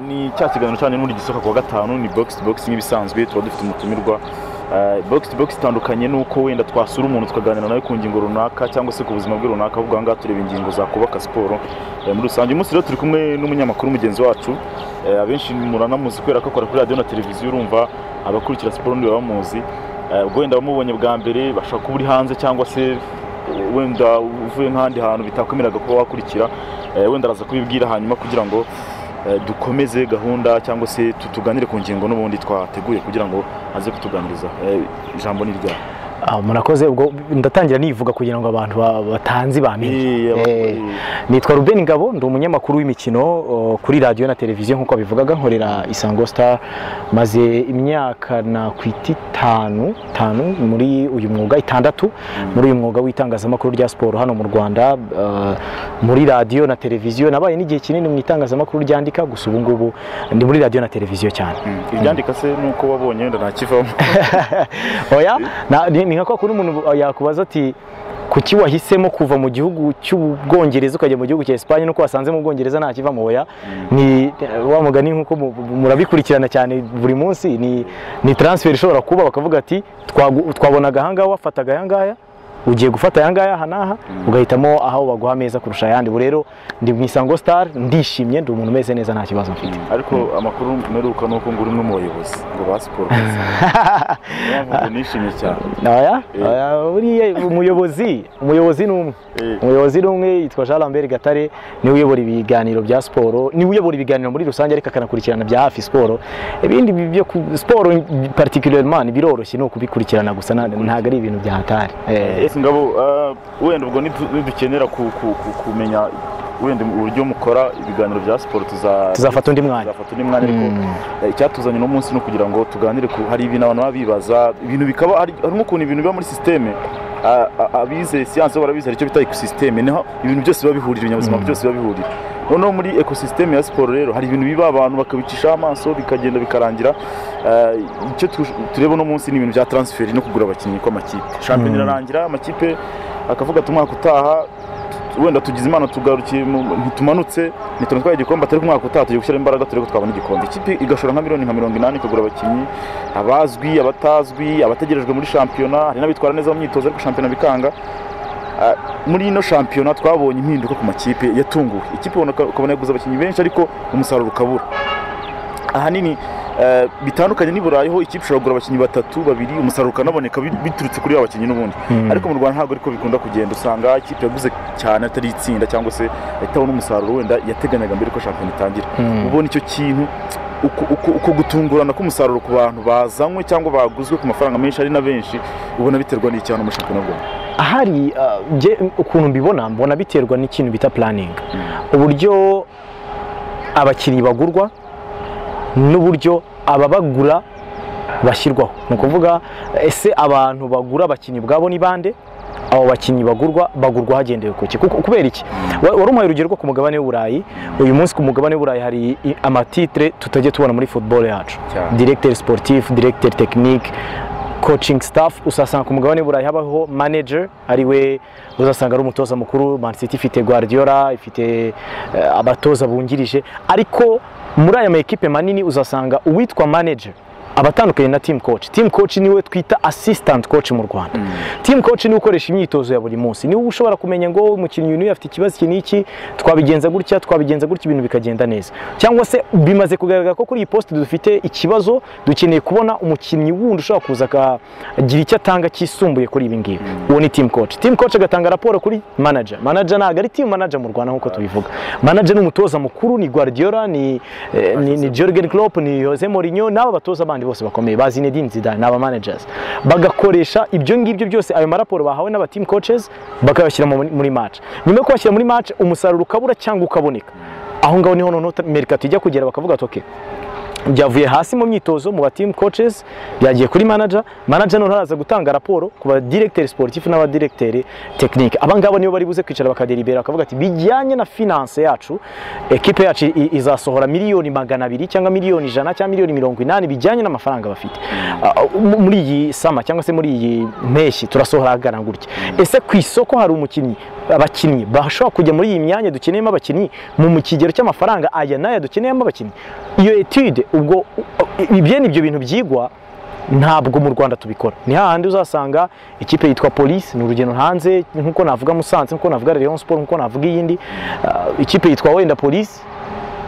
ni cya kiganiro cyane n'ubundi gisohoka kuwa gatanu ni bogisi bogisi nk'ibisanzwe tuba dufite umutumirwa bogisi bogisi itandukanye n'uko wenda twasura umuntu tukaganira nawe ku ngingo runaka cyangwa se ku buzima bwe runaka ahubwo aha ngaha tureba ingingo zakubaka siporo muri rusange uyu munsi rero turi kumwe n'umunyamakuru mugenzi wacu abenshi muranamuzi kubera ko akora kuri radiyo na televiziyo urumva abakurikira siporo niba bamuzi ubwo wenda abamubonye bwa mbere bashobora kuba uri hanze cyangwa se wenda uvuye nk'ahandi hantu bitakwemereraga kuba wakurikira wenda araza kubibwira hanyuma kugira ngo dukomeze gahunda cyangwa se tuganire ku ngingo n'ubundi twateguye kugira ngo aze kutuganiriza ijambo ni ryawe murakoze ubwo ndatangira nivuga kugira ngo abantu batanzi bamenye nitwa Ruben Ngabo ndi umunyamakuru w'imikino kuri radiyo na televiziyo nk'uko bivugaga nkorera isango star maze imyaka na kwita itanu itanu muri uyu mwuga itandatu muri uyu mwuga w'itangazamakuru rya siporo hano mu rwanda muri radiyo na televiziyo nabaye n'igihe kinini mu itangazamakuru ryandika gusa ubu ngubu ndi muri radiyo na televiziyo cyane ibyandika se nuko wabonye wenda ntakivamo oya ni nka kwa kundi umuntu yakubaza ati kuki wahisemo kuva mu gihugu cy'ubwongereza ukajya mu gihugu cya Espagne nuko wasanze mu bwongereza nta kiva mu oya ni wa mugani nkuko murabikurikirana cyane buri munsi ni ni transfer ishobora kuba bakavuga ati twabonaga aha ngaha wafataga aya ngaya ugiye gufata aya ngaya aha n'aha ugahitamo aho baguha ameza kurusha ayandi ubu rero ndi mu isango star ndishimye ndi umuntu umeze neza nta kibazo mfite ariko amakuru mperuka ni uko ngo uri umwe mu bayobozi ngo ba siporo nishimye cyane buriya umuyobozi umuyobozi ni umwe umuyobozi ni umwe yitwa jean lambert gatare niwe uyobora ibiganiro bya siporo niwe uyobora ibiganiro muri rusange ariko akanakurikirana bya hafi siporo ibindi byo siporo particulièrement biroroshye ni ukubikurikirana gusa ntabwo ari ibintu byahatari ngabo wenda ubwo nidukenera kumenya wenda uburyo mukora ibiganiro bya siporo tuzafata undi mwanya tuzafata undi mwanya ariko icyatuzanye uno munsi ni ukugira ngo tuganire ku hari ibintu abantu baba bibaza ibintu bikaba hari n'ukuntu ibintu biba muri sisiteme abize siyanse barabizera icyo bita ekosisiteme niho ibintu byose biba bihurira ibinyabuzima byose biba bihurira noneho muri ekosisiteme ya siporo rero hari ibintu biba abantu bakabicishaho amaso bikagenda bikarangira icyo tureba uno munsi ni ibintu bya taransiferi no kugura abakinnyi kw'amakipe shampiyona irarangira amakipe akavuga ati umwaka utaha wenda tugize imana tugarukiye ntitumanutse ntitutwaye igikombe atari umwaka utaha tugiye gushyira imbaraga turebe ko twabona igikombe ikipe igashora nka miliyoni nka mirongo inani ikagura abakinnyi abazwi abatazwi abategerejwe muri shampiyona hari n'abitwara neza mu myitozo ariko shampiyona bikanga muri ino shampiyona twabonye impinduka ku makipe yatunguwe ikipe ukabona yaguze abakinnyi benshi ariko umusaruro ukabura ahanini bitandukanye n'i burayi ho ikipe ishobora kugura abakinnyi batatu babiri umusaruro ukanaboneka biturutse kuri bakinnyi n'ubundi ariko mu rwanda ntabwo ariko bikunda kugenda usanga ikipe yaguze cyane atari itsinda cyangwa se itabona umusaruro wenda yateganyaga mbere ko shampiyona itangira ubona icyo kintu uko gutungurana k'umusaruro ku bantu bazanywe cyangwa baguzwe ku mafaranga menshi ari na benshi ubona biterwa n'iki hano mu shampiyona rwanda ahari ukuntu mbibona mbona biterwa n'ikintu bita puraningi uburyo abakinnyi bagurwa n'uburyo ababagura bashyirwaho ni ukuvuga ese abantu bagura abakinnyi ubwabo ni bande abo bakinnyi bagurwa bagurwa hagendewe kuki kubera iki wari umuhaye urugero rwo ku mugabane w'uburayi uyu munsi ku mugabane w'uburayi hari amatitire tutajya tubona muri football yacu directeur sportif directeur technique coaching staff usasanga ku mugabane burayi habaho manager ariwe uzasanga ari umutoza mukuru Man City ifite Guardiola ifite abatoza bungirije ariko muri aya maekipe manini uzasanga uwitwa manager abatandukanye na team coach team coach niwe twita assistant coach mu Rwanda mm. team coach niwe ukoresha imyitozo ya buri munsi niwe ushobora kumenya ngo umukinnyi uyu afite ikibazo iki n'iki twabigenza gutya twabigenza gutya ibintu bikagenda neza cyangwa se bimaze kugaragara ko kuri iyi poste dufite ikibazo dukeneye kubona umukinnyi wundi ushobora kuza akagira icyo atanga kisumbuye kuri ibi ngibi mm. uwo ni team coach team coach agatanga raporo kuri manager manager ntabwo ari team manager mu Rwanda nk'uko tubivuga manager ni umutoza mukuru ni Guardiola ni eh, ni, ni Jurgen Klopp ni Jose Mourinho n'aba batoza bandi bose bakomeye ba Zinedine Zidane n'aba managers bagakoresha ibyo ngibyo byose ayo maraporo bahawe n'aba team coaches bakayashyira muri match nyuma yo kuyashyira muri match umusaruro ukabura cyangwa ukaboneka aho ngaho niho noneho merikato ijya kugera bakavuga ati okay byavuye hasi mu myitozo mu ba team coaches byagiye kuri manager manager noneho araza gutanga raporo ku ba directeur sportif n'aba directeur technique abangabo nibo bari buze kwicara bakaderibera akavuga ati bijyanye na finance yacu equipe yacu i- izasohora miliyoni magana abiri cyangwa miliyoni ijana cyangwa miliyoni mirongo inani bijyanye n'amafaranga bafite Ah, mu- muri iyi sama cyangwa se muri iyi mpeshyi turasohora agana gutya ese ku isoko hari umukinnyi abakinnyi bashobora kujya muri iyi myanya dukeneyemo abakinnyi mu mu kigero cy'amafaranga aya n'aya dukeneyemo abakinnyi iyo etude ubwo ibyene ibyo bintu byigwa ntabwo mu Rwanda tubikora ni hahandi uzasanga ikipe yitwa polisi ni urugendo hanze nkuko navuga Musanze nkuko navuga Rayon Sport nkuko navuga iyindi Ah, ikipe yitwa wenda polisi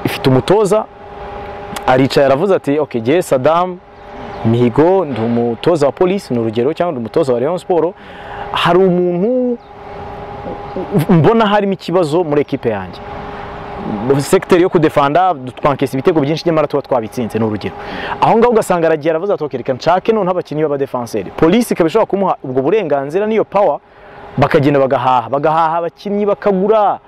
ifite umutoza aricaye aravuze ati ok jye sadamu mihigo ndi umutoza wa polisi ni urugero cyangwa ndi umutoza wa Rayon Sport hari umuntu mbona harimo ikibazo muri ekipe yanjye sekiteri yo kudefanda twankesa ibitego byinshi nyamara tuba twabitsinze ni urugero aho ngaho ugasanga aragiye aravuze ati "Ok, reka nshake noneho abakinnyi b'abadefenseri polisi ikaba ishobora kumuha ubwo burenganzira n'iyo pawa bakagenda bagahaha bagahaha abakinnyi bakagura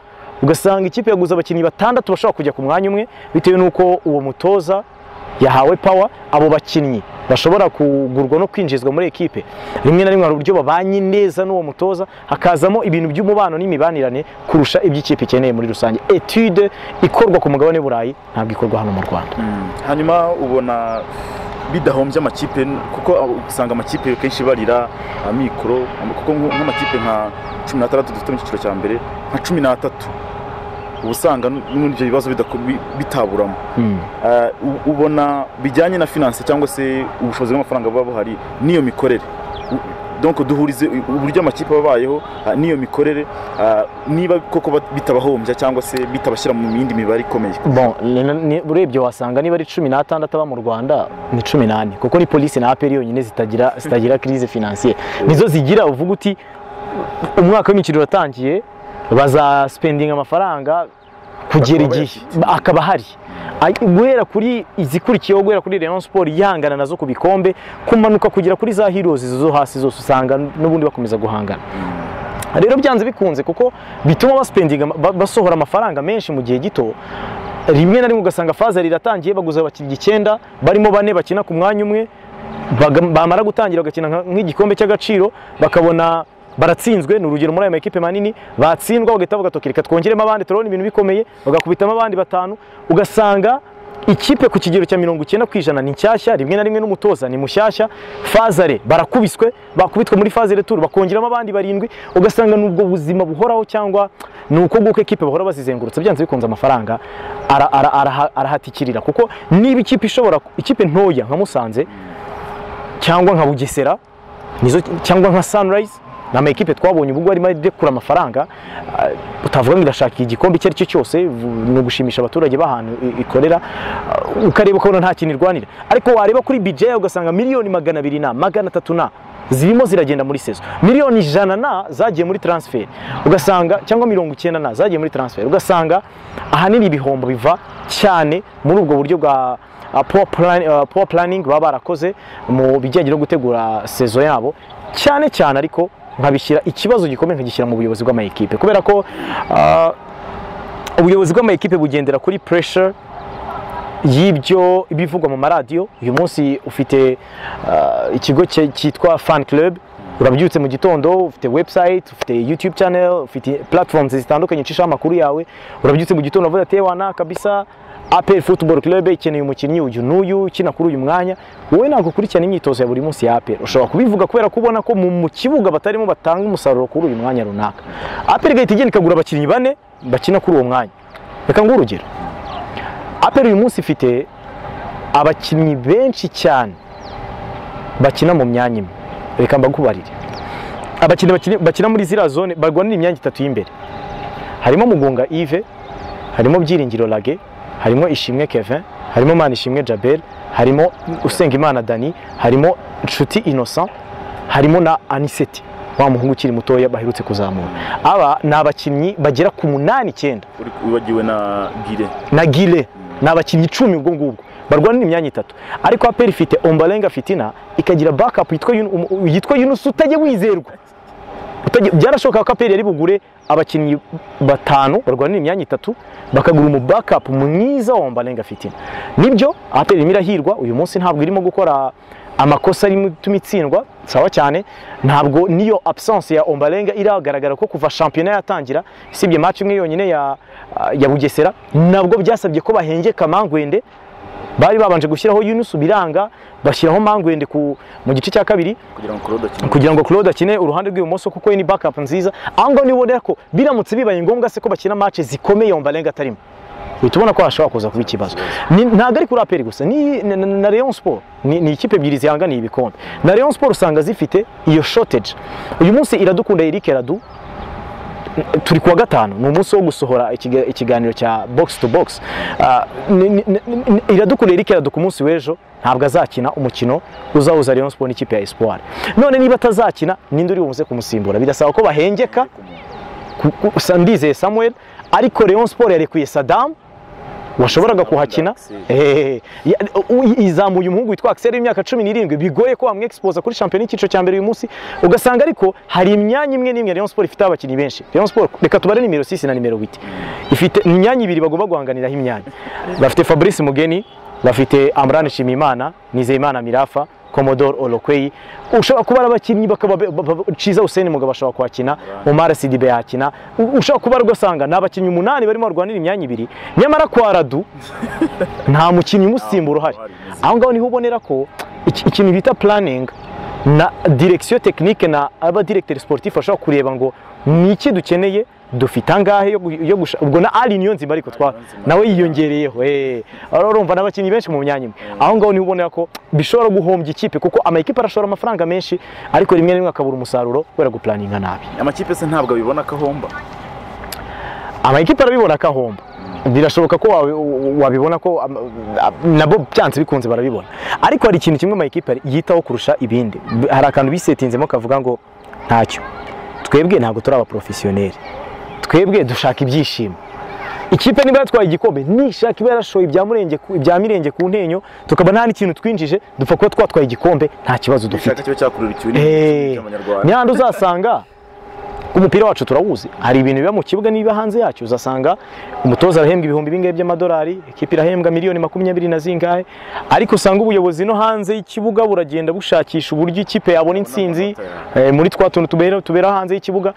ugasanga ikipe yaguze abakinnyi batandatu bashobora kujya ku mwanya umwe bitewe n'uko uwo mutoza yahawe pawa abo bakinnyi bashobora kugurwa no kwinjizwa muri ekipe rimwe na rimwe hari uburyo babanye neza n'uwo mutoza hakazamo ibintu by'umubano n'imibanirane kurusha ibyo ikipe ikeneye muri rusange etude ikorwa ku mugabane w'i burayi ntabwo ikorwa hano mu rwanda hanyuma ubona bidahombye amakipe kuko usanga amakipe kenshi barira amikoro kuko nk- nk'amakipe nka cumi n'atandatu dufite mu cyiciro cya mbere nka cumi n'atatu uba usanga n- n'ubundi ibyo bibazo bidako- bi- bitaburamo Mm. Eh, u- ubona bijyanye na finance cyangwa se ubushobozi bw'amafaranga buba buhari n'iyo mikorere U- donc duhurize u- uburyo amakipe abayeho ah, n'iyo mikorere ah, niba koko bat- bitabahombya cyangwa se bitabashyira mu yindi mibare ikomeye bon ni- ni- urebye wasanga niba ari cumi n'atandatu aba mu rwanda ni cumi n'ane kuko ni polisi na aperi yonyine zitagira zitagira crise financiere nizo zigira uvuga uti umwaka w'imikino uratangiye bazaspendinga amafaranga kugera Bakaba igihe akaba hari Ay- guhera kuri izikurikiyeho guhera kuri Rayon Sport yihangana nazo ku bikombe kumanuka kugera kuri za heroes zo hasi zose usanga n'ubundi bakomeza guhangana rero byanze bikunze kuko bituma baspendinga ama- ba- basohora amafaranga menshi mu gihe gito rimwe na rimwe ugasanga faza riratangiye baguze abakinnyi icyenda barimo bane bakina ku mwanya umwe baga- bamara gutangira bagakina nka- nk'igikombe cy'agaciro bakabona baratsinzwe ni urugero muri aya makipe manini batsindwa bagahita bavuga "Ok, reka twongeremo abandi turabona ibintu bikomeye bagakubitamo abandi batanu ugasanga ikipe ku kigero cya mirongo icyenda ku ijana ni nshyashya rimwe na rimwe n'umutoza ni mushyashya fazare barakubiswe bakubitwe muri fazare turu bakongeramo abandi barindwi ugasanga n'ubwo buzima buhoraho cyangwa ni uko nguko ekipe bahora bazizengurutsa byanze bikunze amafaranga ara- ara- araha- arahatikirira kuko niba ikipe ishobora ikipe ntoya nka musanze cyangwa nka bugesera nizo cyangwa nka sunrise ni amakipe twabonye ubwo arimo arekura amafaranga ah, utavuga ngo irashaka igikombe icyo ari cyo cyose vu- ni ugushimisha abaturage b'ahantu i- ikorera ah, ukareba ukabona nta kintu irwanira ariko wareba kuri bije yayo ugasanga miliyoni magana abiri na magana atatu na zirimo ziragenda muri sezo miliyoni ijana na zagiye muri transfer ugasanga cyangwa mirongo icyenda na zagiye muri transfer ugasanga ahanini ibihombo biva cyane muri ubwo buryo bwa Uh, poor plan- uh, poor planning baba barakoze mu bijyanye no gutegura sezo yabo cyane cyane ariko nkabishyira ikibazo gikomeye nkagishyira mu buyobozi bw'amayikipe kubera ko uh, ubuyobozi bw'amayikipe bugendera kuri pressure y'ibyo ibivugwa mu maradiyo uyu munsi ufite uh, ikigo cye- cyitwa fan club urabyutse mu gitondo ufite website ufite youtube channel ufite platforms zitandukanye ucishaho amakuru yawe urabyutse mu gitondo uvuga ati wana kabisa APR Football Club ikeneye umukinnyi uyu n'uyu ukina kuri uyu mwanya wowe ntabwo ukurikirana imyitozo ya buri munsi ya APR ushobora kubivuga kubera ko ubona ko mu mu kibuga batarimo batanga umusaruro kuri uyu mwanya runaka APR igahita igenda ikagura abakinnyi bane bakina kuri uwo mwanya reka nguhe urugero aperi uyu munsi ifite abakinnyi benshi cyane bakina mu myanya imwe reka mbagubarire abakinnyi bakina- bakina muri ziriya zone barwanira imyanya itatu y'imbere harimo mugunga ive harimo byiringiro lage harimo ishimwe kevin harimo manishimwe jabel harimo usengimana dani harimo nshuti innocent harimo na aniseti wa muhungu ukiri mutoya baherutse kuzamura aba ni abakinnyi bagera ku munani icyenda Uri- wibagiwe na gire na gile ni abakinnyi icumi ubwo ngubwo barwanira imyanya itatu ariko aperi ifite ombarenga fitina ikagira bakapu yitwa Yun- um- yitwa yunusi utajya wizerwa Utagira- byarashoboka ko aperi yari bugure abakinnyi batanu barwanira imyanya itatu bakagura umu backup mwiza wa Ombalenga Fitina nibyo aperi irimo irahirwa uyu munsi ntabwo irimo gukora amakosa arimo ituma itsindwa sawa cyane ntabwo niyo absence ya Ombalenga iragaragara ko kuva shampiyona yatangira isibye match imwe yonyine ya ya Bugesera nabwo byasabye ko bahengeka Mangwende bari babanje gushyiraho Yunus Biranga bashyiraho Mangwende ku mu gice cya kabiri kugira ngo Claude akine kugira ngo Claude akine uruhande rw'ibumoso kuko we ni backup nziza aho ngaho nibonera ko biramutse bibaye ngombwa se ko bakina match zikomeye Ombalenga atarimo uhita ubona ko hashobora kuza kuba ikibazo Ni- ntabwo ari kuri aperi gusa ni na- na na Rayon Sport ni ni ikipe ebyiri zihanganiye ibikombe na Rayon Sport usanga zifite iyo shortage uyu munsi iradukunda Eric Radu turi kuwa gatanu ni umunsi wo gusohora ikiga- ikiganiro cya box to box Ah, ni- ni- ni- ni- iradukunda Eric Radu ku munsi w'ejo ntabwo azakina umukino uzahuza Rayon Sport n'ikipe ya Espoir none niba atazakina ninde uri buze kumusimbura birasaba ko bahengeka ku- ku- sa- ndizeye Samuel ariko Rayon Sport yarekuye Saddam washoboraga kuhakina Eh, ya- u- izamuye umuhungu witwa Axel w'imyaka cumi n'irindwi bigoye ko wamwexposa kuri shampiyona y'icyiciro cya mbere uyu munsi ugasanga ariko hari imyanya imwe n'imwe Rayon Sport ifite abakinnyi benshi Rayon Sport reka tubare nimero 6 na nimero 8 ifite imyanya ibiri bagomba guhanganiraho imyanya bafite Fabrice Mugeni bafite Amran Shimimana Nizeyimana Mirafa Commodore Olokweyi ushobora kuba ari abakinnyi bakaba be- ba- ba- Ciza Hussein Mugabo ashobora kuhakina Omar Sidibe yakina U- ushobora kuba rwasanga ni abakinnyi umunani barimo barwanira imyanya ibiri nyamara kwa Radu nta mukinnyi umusimbura uhari aho ngaho niho ubonera ko iki- ikintu bita planning na direction technique na aba directeur sportif bashobora kureba ngo ni iki dukeneye dufite angahe yo gu- yo gusha- ubwo na ari niyo nzima ariko twa nawe yiyongereyeho eh ari urumva n'abakinnyi benshi mu myanya imwe aho ngaho niho ubonera ko bishobora guhombya ikipe kuko amakipe arashora amafaranga menshi ariko rimwe na rimwe akabura umusaruro kubera guplaninga nabi amakipe se ntabwo abibona akahomba amakipe arabibona akahomba birashoboka ko wabi- wabibona ko am- am- nabo byanze bikunze barabibona ariko hari ikintu kimwe amakipe yitaho kurusha ibindi B- hari akantu bisetinzemo kavuga ngo ntacyo twebwe ntabwo turi abaporofesiyoneri twebwe dushaka ibyishimo ikipe niba yatwaye igikombe nishaka iba yarashoye ibya Murenge ku- ibya mirenge ku ntenyo tukaba nta n'ikintu twinjije dupfa kuba twatwaye igikombe nta kibazo dufite gishaka kiba cyakurura ikibuno Eh, cy'amanyarwanda Nyanda uzasanga umupira wacu turawuzi hari ibintu biba mu kibuga n'ibiba hanze yacyo uzasanga umutoza arahembwa ibihumbi bingahe by'amadolari ikipe irahembwa miliyoni makumyabiri na zingahe ariko usanga ubuyobozi no hanze y'ikibuga buragenda bushakisha uburyo ikipe yabona intsinzi eh, muri twa tuntu tubera, tubera hanze y'ikibuga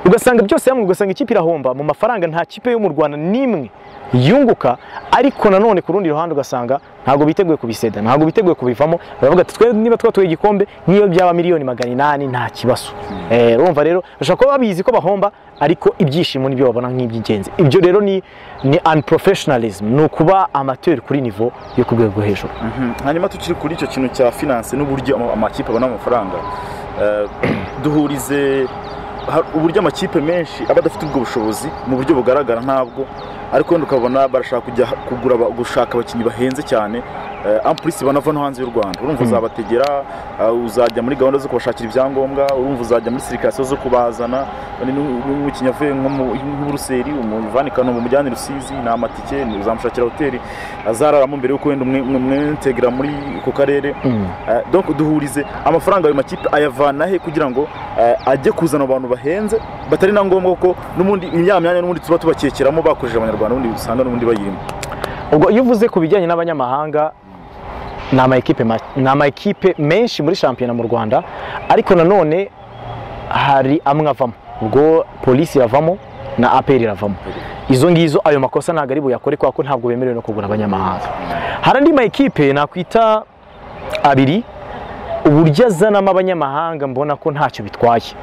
ugasanga byose hamwe ugasanga ikipe irahomba mu mafaranga nta kipe yo mu Rwanda n'imwe yunguka ariko nanone ku rundi ruhande ugasanga ntabwo biteguye kubiseda ntabwo biteguye kubivamo baravuga ati twe niba twatuye igikombe niyo byaba miliyoni magana inani nta kibazo Eh, urumva rero bashobora kuba babizi ko bahomba ariko ibyishimo nibyo babona nk'iby'ingenzi ibyo rero ni ni unprofessionalism ni ukuba amateur kuri niveau yo ku rwego rwo hejuru Mhm. hanyuma tukiri kuri icyo kintu cya finance n'uburyo ama- amakipe abona amafaranga eh, duhurize ha- uburyo amakipe menshi aba adafite ubwo bushobozi mu buryo bugaragara ntabwo ariko wenda ukabona barashaka kujya kugura aba- gushaka abakinnyi bahenze cyane eh, en plus banava no hanze y'u Rwanda urumva Mm. uzabategera eh, uzajya muri gahunda zo kubashakira ibyangombwa urumva uzajya muri sirikasiyo zo kubazana Ni- ni- ni- umukinnyi avuye nko mu nko mu Buruseli umuvane i Kanombe umujyane i Rusizi ni amatike ni- uzamushakira hoteli azararamo mbere y'uko wenda umwe- umwe- umwentegra muri ako karere Mm. Eh, donc duhurize amafaranga ayo makipe ayavana he kugira ngo eh, ajye kuzana abantu bahenze batari na ngombwa ko n'ubundi imyanya myanya n'ubundi tuba tubakekeramo bakoresheje abanyarwanda ubundi usanga n'ubundi bayirimo ubwo iyo uvuze ku bijyanye n'abanyamahanga ni amakipe ma- ni amakipe menshi muri shampiyona mu rwanda ariko nanone hari amwe avamo ubwo polisi iravamo na aperi iravamo izo ngizo ayo makosa ntabwo ari buyakore kubera ko ntabwo bemerewe no kugura abanyamahanga hari andi makipe nakwita abiri uburyo azanamo abanyamahanga mbona ko ntacyo bitwaye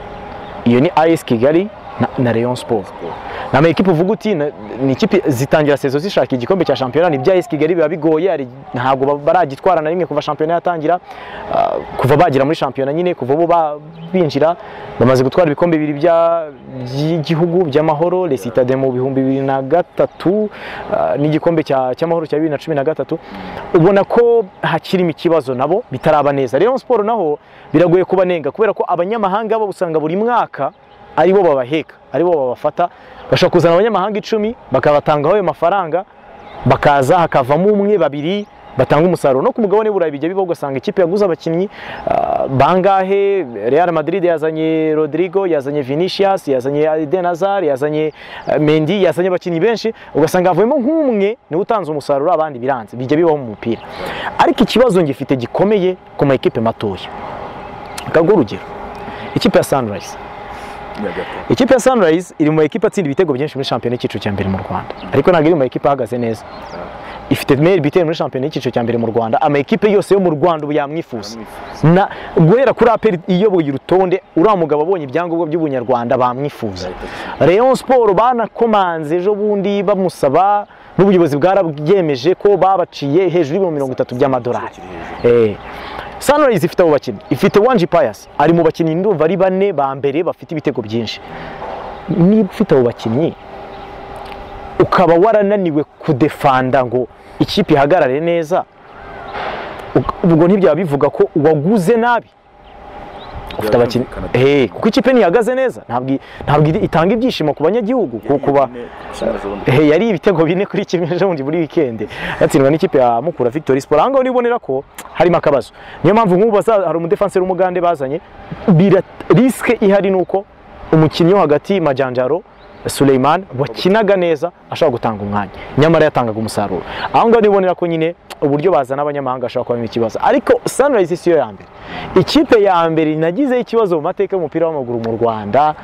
iyo ni as kigali na, na rayon sport ni amakipe uvuga uti na- ni ikipe zitangira sezo zishaka igikombe cya shampiyona ni bya as kigali biba bigoye hari- ntabwo ba- baragitwara na rimwe kuva shampiyona yatangira Ah, kuva bagera muri shampiyona nyine kuva bo ba- binjira bamaze gutwara ibikombe bibiri bya- by'igihugu by'amahoro resitade mu bihumbi bibiri na gatatu ah, n'igikombe cya- cy'amahoro cya bibiri na cumi na gatatu ubona ko hakirimo ikibazo nabo bitaraba neza Rayon Sport naho biragoye kubanenga kubera ko abanyamahanga bo usanga buri mwaka aribo babaheka aribo babafata bashobora kuzana abanyamahanga icumi bakabatangaho ayo mafaranga bakaza hakavamo umwe babiri batanga umusaruro no ku mugabane burayi bijya biba ugasanga ikipe yaguze abakinnyi ah, bangahe Real Madrid yazanye Rodrigo yazanye Vinicius yazanye Eden Hazard yazanye ah, Mendy yazanye abakinnyi benshi ugasanga havuyemo nk'umwe niwe utanze umusaruro abandi biranze bijya bibaho mu mupira ariko ikibazo ngifite gikomeye ku ma ekipe matoya kaguha urugero ikipe ya Sunrise Nyagatare. ikipe ya Sunrise iri mu ekipa atsinda ibitego byinshi muri shampiyona y'icyiciro cya mbere mu Rwanda ariko ntabwo iri mu ekipa ahagaze neza ifite meilleur buteur muri shampiyona y'icyiciro cya mbere mu Rwanda ama ekipe yose yo mu Rwanda ubu yamwifuza na guhera kuri APR iyoboye urutonde uriya mugabo abonye ibyangombwa by'ubunyarwanda bamwifuza Rayon Sport banakomanze ejo bundi bamusaba n'ubuyobozi bwarabyemeje ko babaciye hejuru y'ibihumbi mirongo itatu by'amadolari Eh. Sunrise ifite abo bakinnyi ifite Wanji Pius ari mu bakinnyi ndumva ari bane ba mbere bafite ibitego byinshi niba ufite abo bakinnyi ukaba warananiwe kudefanda ngo ikipe ihagarare neza uk- ubwo ntibyaba bivuga ko waguze nabi ufite abakinnyi Byumvikana. Eh, kuko ikipe ntihagaze neza ntabwo i- ntabwo iri- itanga ibyishimo ku banyagihugu ku- ku ba- Eh, yari ibitego bine kuri kimwe ejo bundi muri weekend yatsindwa n'ikipe ya Mukura Victory Sport ahangaho nibonera ko harimo akabazo niyo mpamvu nk'ubu baza- hari umudefanseri w'umugande bazanye bira- risike ihari ni uko umukinnyi wo hagati Majanjaro Suleiman wakinaga neza ashobora gutanga umwanya nyamara yatangaga umusaruro aho ngaho nibonera ko nyine uburyo bazana abanyamahanga ashobora kubamo ikibazo ariko Sunrise si yo ya mbere ikipe ya mbere nagizeho ikibazo mu mateka y'umupira w'amaguru mu Rwanda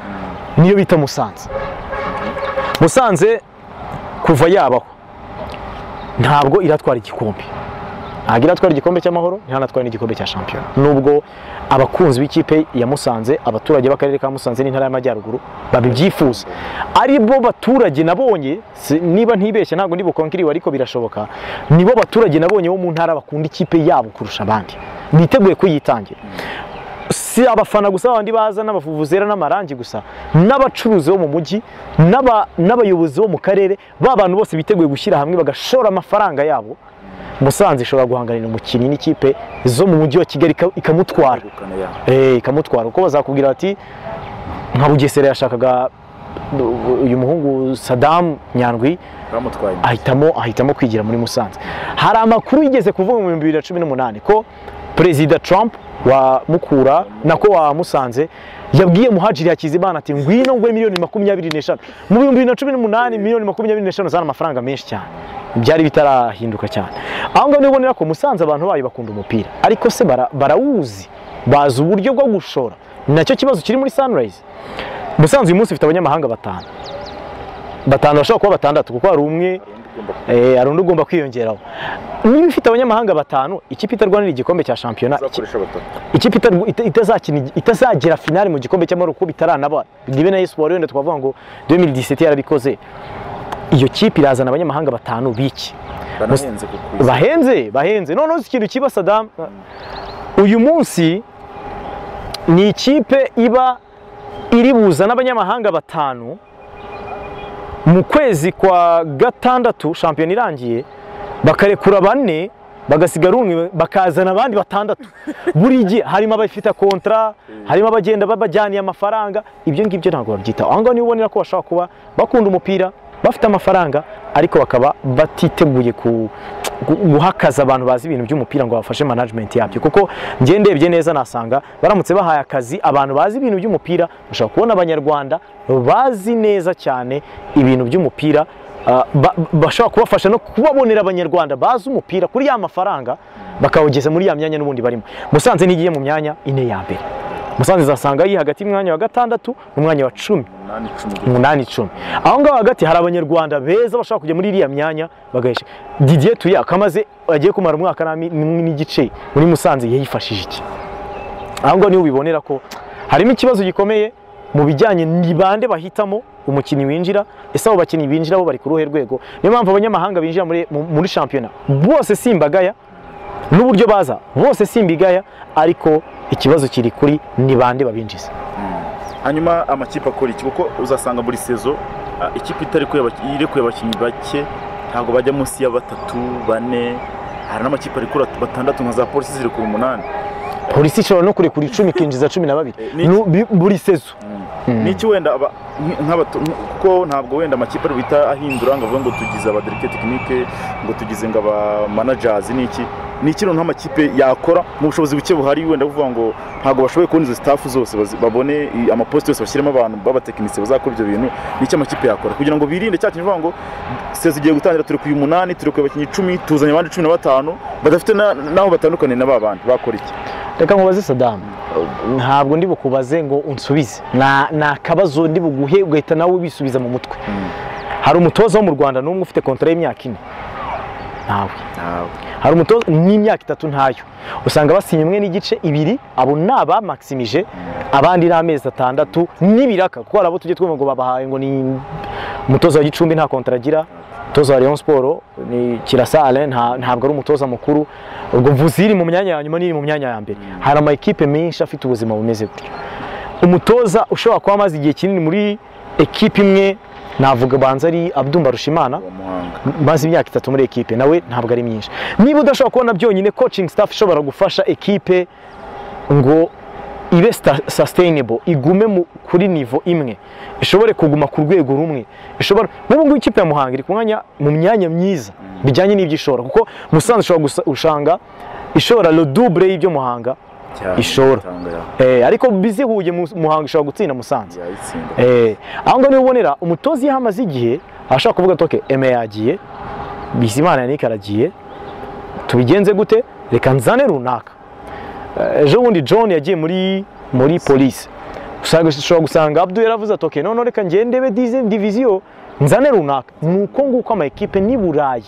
niyo bita Musanze Musanze kuva yabaho ntabwo iratwara igikombe ntabwo iratwara igikombe cy'amahoro ntihanatwara n'igikombe cya shampiyona nubwo abakunzi b'ikipe ya musanze abaturage b'akarere ka musanze n'intara y'amajyaruguru babibyifuza ari bo baturage nabonye si- niba ntibeshye ntabwo ndi bukonkiriwe ariko birashoboka nibo baturage nabonye bo mu ntara bakunda ikipe yabo kurusha abandi biteguye kuyitangira si abafana gusa abandi baza n'abavuvuzera n'amarangi gusa n'abacuruzi bo mu mujyi n'aba- n'abayobozi bo mu karere ba bantu bose biteguye gushyira hamwe bagashora amafaranga yabo musanze ishobora guhanganira umukinnyi n'ikipe zo mu mujyi wa kigali ika- ikamutwara Eh, ikamutwara kuko bazakubwira bati nka bugesera yashakaga uyu muhungu sadamu nyandwi bamutwaye ahitamo ahitamo kwigira muri Musanze hari amakuru yigeze kuvuga mu 2018 ko perezida Trump wa Mukura nako wa Musanze yabwiye Muhajiri Hakizimana ati ngwino ngwe miliyoni 25 mu 2018 miliyoni 25 zari amafaranga menshi cyane byari bitarahinduka cyane aho ngaho nibonera ko Musanze abantu bayo bakunda umupira ariko se bara- barawuzi bazi uburyo bwo gushora ni nacyo kibazo kiri muri Sunrise Musanze uyu munsi ifite abanyamahanga batanu batanu bashobora kuba batandatu kuko hari umwe Eh, hari undi ugomba kwiyongeraho niba ifite abanyamahanga batanu ikipe itarwanira igikombe cya shampiyona iki- uzakoresha batatu ikipe itarwa- ita- itazakina- itazagera finale mu gikombe cy'amahoro kuko bitaranaba nibe na Espoir wenda twavuga ngo 2017 yarabikoze iyo kipe irazana abanyamahanga batanu biki banahenze ku kwisi bahenze bahenze noneho uzi ikintu kiba Saddam uyu munsi ni ikipe iba iri buza n'abanyamahanga batanu mu kwezi kwa gatandatu shampiyona irangiye bakarekura bane bagasigara umwe bakazana abandi batandatu buri gihe harimo abafite kontara harimo abagenda babajyaniye amafaranga ibyo ngibyo ntabwo babyitaho aho ngaho niba ubonera ko bashobora kuba bakunda umupira bafite amafaranga ariko bakaba batiteguye ku- gu- guhakaza abantu bazi ibintu by'umupira ngo bafashe management yabyo kuko njye ndebye neza nasanga baramutse bahaye akazi abantu bazi ibintu by'umupira bashobora kubona abanyarwanda bazi neza cyane ibintu by'umupira Ah, ba- bashobora kubafasha no kubabonera abanyarwanda bazi umupira kuri ya mafaranga bakawugeza muri ya myanya n'ubundi barimo musanze ntigiye mu myanya ine ya mbere musanze zasanga yi hagati y'umwanya wa gatandatu n'umwanya wa cumi umunani icumi umunani icumi aho ngaho hagati hari abanyarwanda beza bashobora kujya muri iriya myanya bagahesha didier tuya kamaze agiye kumara umwaka n'ami- n'imwe n'igice muri musanze yayifashije iki aho ngaho niho ubibonera ko harimo ikibazo gikomeye mu bijyanye ni bande bahitamo umukinnyi winjira ese abo bakinnyi binjira bo bari ku ruhe rwego niyo mpamvu abanyamahanga binjira muri, mu- muri shampiyona bose si imbagaya n'uburyo baza bose si imbigaya ariko ikibazo kiri kuri ni bande babinjiza hanyuma amakipe akora iki kuko uzasanga buri sezo ah, ikipe itarekuye abaki- irekuye abakinnyi bake ntabwo bajya munsi ya batatu bane hari n'amakipe arekura batandatu nka za polisi zirekura umunani polisi ishobora no kurekura icumi ikinjiza cumi na babiri Ni- Nu- bi- buri sezo n'iki wenda aba- nk- nk'abato- nk- kuko ntabwo wenda amakipe ari buhita ahindura ngo avuge ngo tugize abadirike tekinike ngo tugize ngo abamanajazi n'iki ni ikintu nk'amakipe yakora mu bushobozi buke buhari wenda buvuga ngo ntabwo bashoboye kubona izo sitafu zose bazi- babone i- amaposite yose bashyiremo abantu b'abatekinisiye bazakora ibyo bintu n'icyo amakipe yakora kugira ngo birinde cya kintu uvuga ngo sezo igiye gutangira turekuye umunani turekuye abakinnyi icumi tuzanye abandi cumi na batanu badafite na- n'aho batandukaniye na ba bandi bakora iki reka nkubaze sadamu ntabwo ndi bukubaze ngo unsubize Na- ni akabazo ndi buguhe ugahita nawe ubisubiza mu mutwe hari umutoza wo mu rwanda n'umwe ufite kontara y'imyaka ine ntawe hari umutoza n'imyaka itatu ntayo usanga basinye imwe n'igice ibiri abo ni abamakisimije abandi ni amezi atandatu n'ibiraka kuko hari abo tujye twumva ngo babahaye ngo ni umutoza wa gicumbi nta kontara agira umutoza wa Rayon Sport ni Kirasa Alain nta- ntabwo ari umutoza mukuru ubwo mvuze iri mu myanya ya nyuma n'iri mu myanya ya mbere hari ama ekipe menshi afite ubuzima bumeze gutyo umutoza ushobora kuba amaze igihe kinini muri ekipe imwe navuga banza ari Abdumba Rushimana uwo muhanga maze imyaka itatu muri ekipe nawe ntabwo ari myinshi niba udashobora kubona byonyine coaching staff ishobora gufasha ekipe ngo ibe sta- sustainable igume mu- kuri nivo imwe ishobore kuguma ku rwego rumwe ishobora n'ubu ngubu ikipe ya muhanga iri ku mwanya mu myanya myiza bijyanye n'ibyo ishora kuko musanze ushobora gusa- usanga ishora le double y'ibyo muhanga cyane Ishobora. Tanga ya- eh, ariko bizihuye mu- muhanga ishobora gutsinda musanze yayitsinda Eh, aho ngaho niba ubonera umutoza iyo amaze igihe ashobora kuvuga ati "Okay, eme yagiye bizimana yannick aragiye tubigenze gute reka nzane runaka Eh, ejo bundi john yagiye muri muri polisi usanga ushobora gusanga abdu yaravuze ati "Okay, noneho reka ngende ndebe dizi- diviziyo nzane runaka ni uko nguko ama ekipe n'i burayi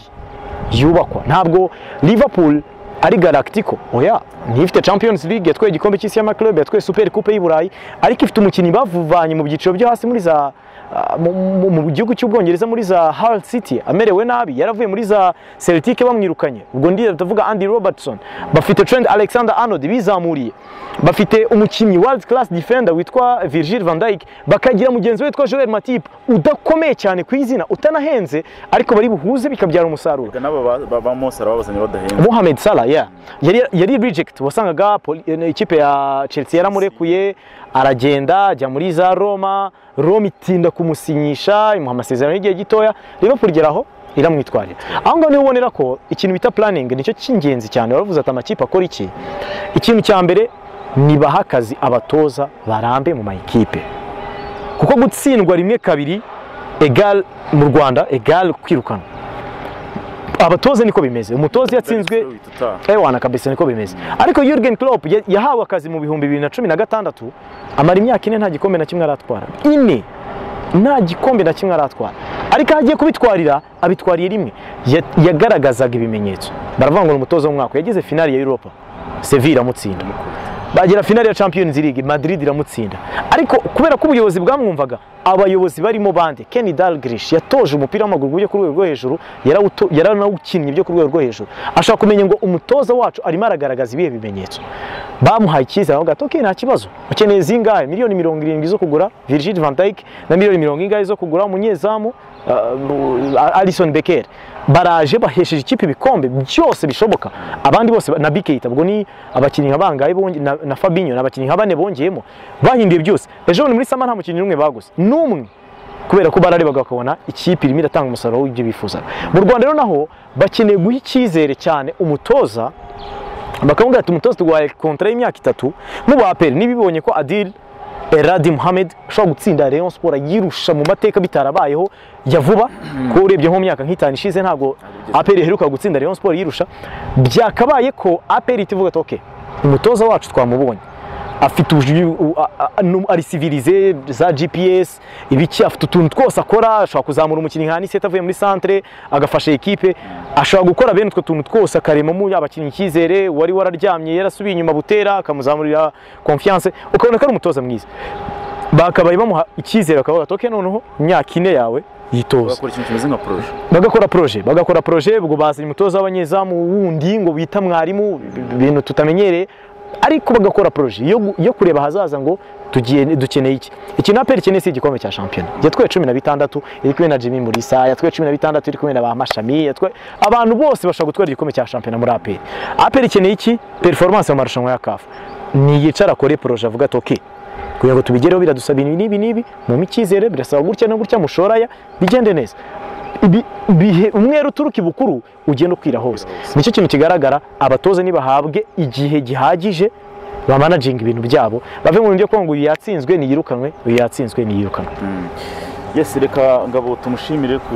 yubakwa ntabwo liverpool ari galactico oya ntifite champions league yatwaye igikombe cy'isi y'amakirere yatwaye super coupe y'u burayi ariko ifite umukinnyi bavanye mu byiciro byo hasi muri za ah, mu- mu- mu gihugu cy'ubwongereza muri za Hull City amerewe nabi yaravuye muri za Celtic bamwirukanye ubwo ndi ndavuga Andy Robertson bafite Trent Alexander Arnold bizamuriye bafite umukinnyi world class defender witwa Virgil van Dijk bakagira mugenzi we witwa Joel Matip udakomeye cyane ku izina utanahenze ariko bari buhuze bikabyara umusaruro n'aba ba- ba- ba Mose arababazanye badahembwa Mohamed Salah yeah. yari, yari reject wasangaga poli- eh, ikipe ya Chelsea yaramurekuye aragenda ajya muri za Roma Roma itinda kumusinyisha imuha amasezerano y'igihe gitoya Liverpool igeraho iramwitwarira aho ngaho niho ubonera ko ikintu bita planning nicyo cy'ingenzi cyane baravuze ati amakipe akora iki ikintu cya mbere nibaha akazi abatoza barambe mu mayikipe kuko gutsindwa rimwe kabiri egal mu Rwanda egal kwirukana abatoza niko bimeze umutoza iyo atsinzwe Witwa Utaha. ewana kabisa niko bimeze ariko Jurgen Klopp ya- yahawe akazi mu bihumbi bibiri na cumi na gatandatu amara imyaka ine nta gikombe na kimwe aratwara ine nta gikombe na kimwe aratwara ariko aho agiye kubitwarira abitwariye rimwe Ya- yagaragazaga ibimenyetso baravuga ngo ni umutoza w'umwaka yageze finali ya Europa Sevilla iramutsinda bagera finali ya Champions League Madrid iramutsinda ariko kubera ko ubuyobozi bwamwumvaga abayobozi barimo bande Kenny Dalglish yatoje umupira w'amaguru ku buryo ku rwego rwo hejuru yarawuto- yaranawukinnye byo ku rwego rwo hejuru ashaka kumenya ngo umutoza wacu arimo aragaragaza ibihe bimenyetso bamuhaye icyizere avuga ati okay nta kibazo ukeneye zingahe miliyoni mirongo irindwi zo kugura Virgil van Dijk na miliyoni mirongo ingahe zo kugura umunyezamu uh, Alison Becker baraje bahesheje ikipe ibikombe byose bishoboka abandi bose ba- na Bikeita ubwo ni abakinnyi nka bangahe bonge- na, na Fabinho na abakinnyi nka bane bongeyemo bahinduye byose ejo bundi muri Sama nta mukinnyi n'umwe baguze n'umwe kubera ko bararebaga bakabona ikipe irimo iratanga umusaruro w'ibyo bifuzaga mu Rwanda rero naho bakeneye guha icyizere cyane umutoza bakavuga ati umutoza tuguhaye kontara y'imyaka itatu mubaha peri nibibonye ko Adil Eradi Mohamed ushobora gutsinda Rayon Sport yirusha mu mateka bitarabayeho ya vuba ko urebye nko mu myaka nk'itanu ishize ntabwo APR iheruka gutsinda Rayon Sport yirusha byakabaye ko APR itivuga ati okay umutoza wacu twamubonye afite ubuju u- a- a- nu- ari civilize za GPS ibiki afite utuntu twose akora ashobora kuzamura umukinnyi nka Aniseta avuye muri centre agafasha ekipe ashobora gukora bene utwo tuntu twose akaremamo abakinnyi icyizere wari wararyamye yarasubiye inyuma butera akamuzamurira confiance ukabona ko ari umutoza mwiza bakabaye bamuha icyizere bakavuga ati okay noneho imyaka ine yawe yitoza bakora ikintu kimeze nka poroje bagakora proje bagakora proje ubwo bazanye umutoza w'abanyezamu wundi ngo bita mwarimu ibintu tutamenyereye ariko bagakora proje yo, gu- yo kureba ahazaza ngo tugiye dukeneye iki ikintu aperi ikeneye si igikombe cya shampiyona yatwaye cumi na bitandatu iri kumwe na Jimmy Mulisa yatwaye cumi na bitandatu iri kumwe na ba Mashami yatwaye abantu bose bashobora gutwara igikombe cya shampiyona muri aperi aperi ikeneye iki performance mu marushanwa ya kafu ntiyicara akore poroje avuga ati oke kugira ngo tubigereho biradusaba ibi n'ibi n'ibi mu icyizere birasaba gutya no gutya mushoraya bigende neza Ibi- bihe umwere uturuka ibukuru ugenda ukwira hose nicyo kintu kigaragara abatoza nibahabwe igihe gihagije bamanaginga ibintu byabo bave mu bintu byo kuvuga ngo uyu yatsinzwe niyirukanwe uyu yatsinzwe niyirukanwe Yes, reka ngabo tumushimire ku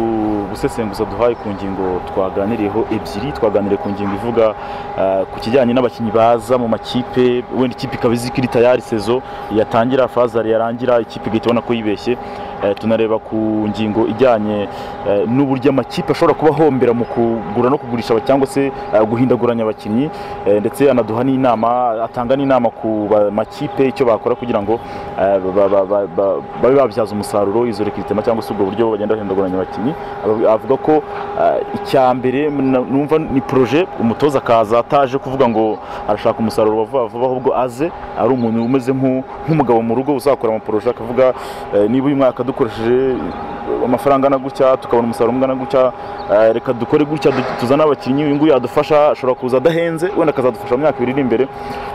gusesenguza duhaye ku ngingo twaganiriyeho ebyiri twaganiriye ku ngingo ivuga ah, ku kijyanye n'abakinnyi baza mu makipe wenda ikipe ikaba izi ko iri tayari sezo yatangira fazari yarangira ikipe igahita ubona ko yibeshye Eh, tunareba ku ngingo ijyanye eh, n'uburyo amakipe ashobora kuba ahombera mu kugura no kugurisha aba- cyangwa se ah, guhindaguranya abakinnyi eh, ndetse anaduha n'inama atanga n'inama ku ba- makipe icyo bakora kugira ngo eh, ba- ba- ba- ba- babe babyaza umusaruro izo rekitema cyangwa se ubwo buryo bagenda bahindaguranya abakinnyi Aba- avuga ko eh, icya mbere na- numva ni proje umutoza akaza ataje kuvuga ngo arashaka umusaruro wa vuba vuba ahubwo aze ari umuntu umeze nk'u- nk'umugabo mu rugo uzakora amaproje akavuga eh, niba uyu mwaka dukoresheje amafaranga angana gutya tukabona umusaruro ungana gutya eh, reka dukore gutya du- tuzane abakinnyi uyu nguyu yadufasha ashobora kuza adahenze wenda akazadufasha mu myaka ibiri iri imbere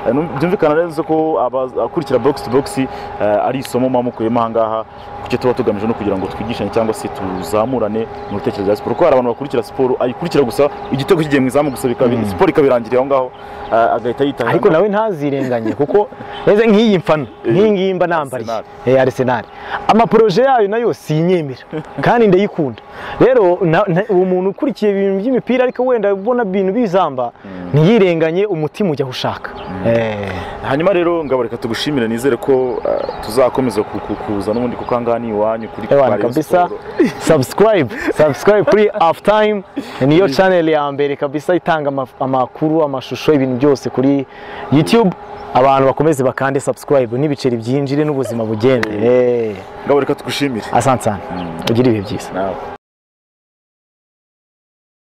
Eh, nu- byumvikana neza ko abaza- akurikira box to box eh, ari isomo muba mukuyemo aha ngaha kucyo tuba tugamije no kugira ngo twigishanye cyangwa se tuzamurane mu bitekerezo bya siporo kuko hari abantu bakurikira siporo ayikurikira gusa igitego kigiye mu izamu gusa bikaba- Mm. siporo ikabirangiriye aho ngaho eh, agahita yitaha ariko nawe ntazirenganye kuko meze nk'iyi mfana nk'iyi ngiyi mba nambariye Arsenal. Eh, Arsenal amaporoje yayo nayo sinyemera kandi ndayikunda rero na- na- uwo muntu ukurikiye ibintu by'imipira ariko wenda ubona ibintu bizamba ntiyirenganye umutima ujya aho ushaka Eh. hanyuma rero ngabareka tugushimire nizere ko eh, tuzakomeza ku- ku- kuza n'ubundi kuko ahangaha ni iwanyu kuri Ewana kwa Rayon kabisa Sports. subscribe subscribe kuri half time niyo channel ya mbere kabisa itanga ama- amakuru amashusho ibintu byose kuri youtube abantu bakomeze bakande subscribe n'ibiceri byinjire n'ubuzima bugende Eh, ngabareka tugushimire asante cyane ugire ibihe byiza nawe